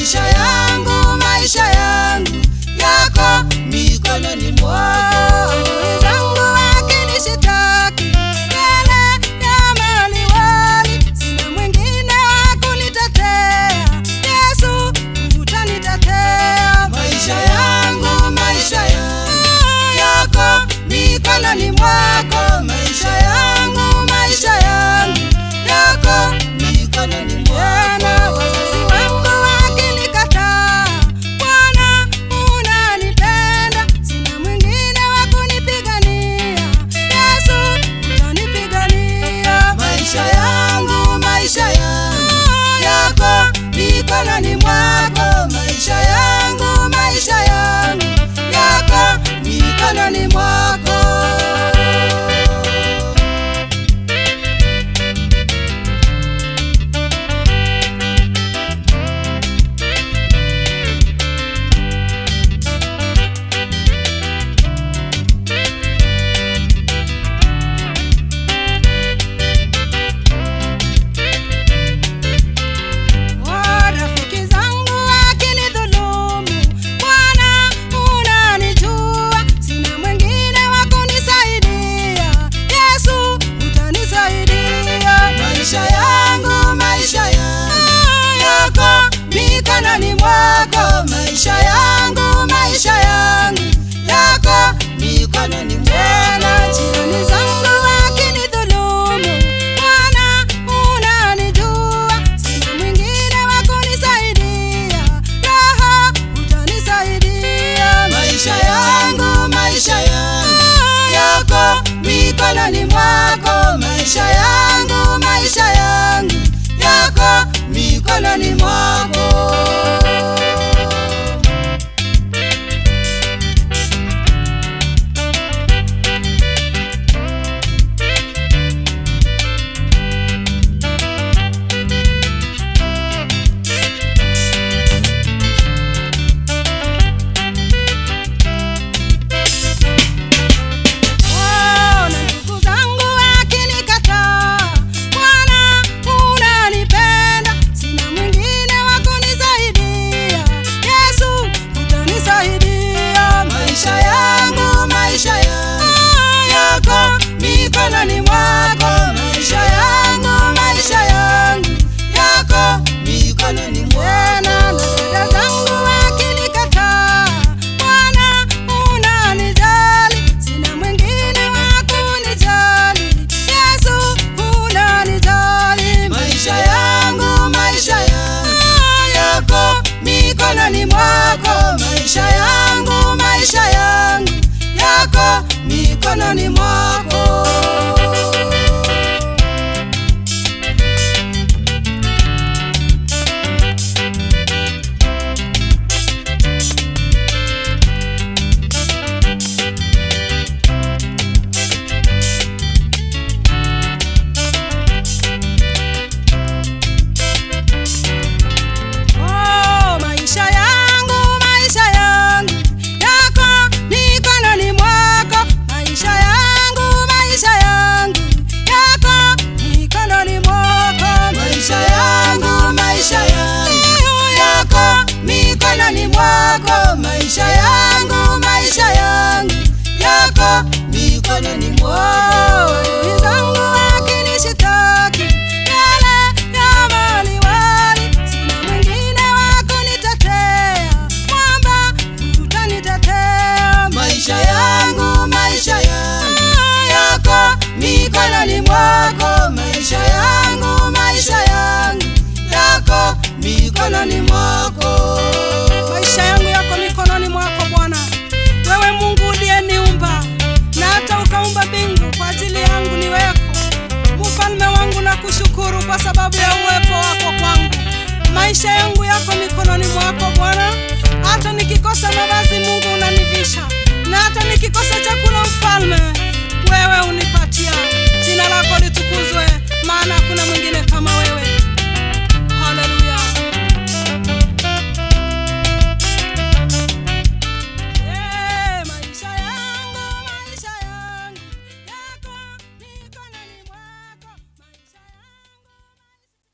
maisha yangu, maisha yangu yako mikononi mwako. Adui zangu wakinishitaki mbele ya maliwali, sina mwingine wa kunitetea. Yesu utanitetea. Maisha yangu, maisha yangu yako mikononi mwako. Maisha yangu, maisha yangu yako mikononi Tena mwako. wazazi wangu wakinikataa, Bwana unanipenda, sina mwingine wa kunipigania. Yesu utanipigania. Maisha yangu, maisha yangu yako mikononi mwako. Maisha yangu, maisha yangu yako mikononi mwako. Rafiki zangu wakinidhulumu, Bwana unanijua, sina mwingine wa kunisaidia. Yesu utanisaidia. Maisha yangu, maisha yangu yako mikononi mwako. Maisha yangu, maisha yangu yako mikononi Tena jirani mwako. zangu wakinidhulumu, Bwana unanijua, sina mwingine wa kunisaidia. Roho utanisaidia. Maisha yangu, maisha yangu yako mikononi mwako. Maisha yangu, maisha yangu yako mikononi mwako. Oh, na ndugu zangu wakinikataa, Bwana unanipenda, sina mwingine wa kunisaidia. Yesu utanisaidia. Maisha yangu, maisha yangu yako mikononi mwako. Maisha yangu, maisha yangu yako mikononi Tena na mwako. dada zangu wakinikataa, Bwana unanijali, sina mwingine wa kunijali. Yesu unanijali. Maisha yangu, maisha yangu yako mikononi mwako. Maisha yangu, maisha yangu yako mikononi mwako. Oh, maisha yangu, maisha yangu yako mikononi mwako. Maisha yangu, maisha yangu yako mikononi mwako. Maisha yangu, maisha yangu yako mikononi mwako. Maisha yangu, maisha yangu yako mikononi Oh, mwako. adui zangu wakinishitaki mbele ya maliwali, sina mwingine wa kunitetea. Mwamba utanitetea. Maisha yangu, maisha yangu yako mikononi mwako. Maisha yangu, maisha yangu yako mikononi mwako. Maisha yangu yako mikononi mwako Bwana, wewe Mungu uliyeniumba na hata ukaumba mbingu kwa ajili yangu niweko. Mfalme wangu na kushukuru kwa sababu ya uwepo wako kwangu. Maisha yangu yako mikononi mwako Bwana, hata nikikosa mavazi Mungu unanivisha, na hata nikikosa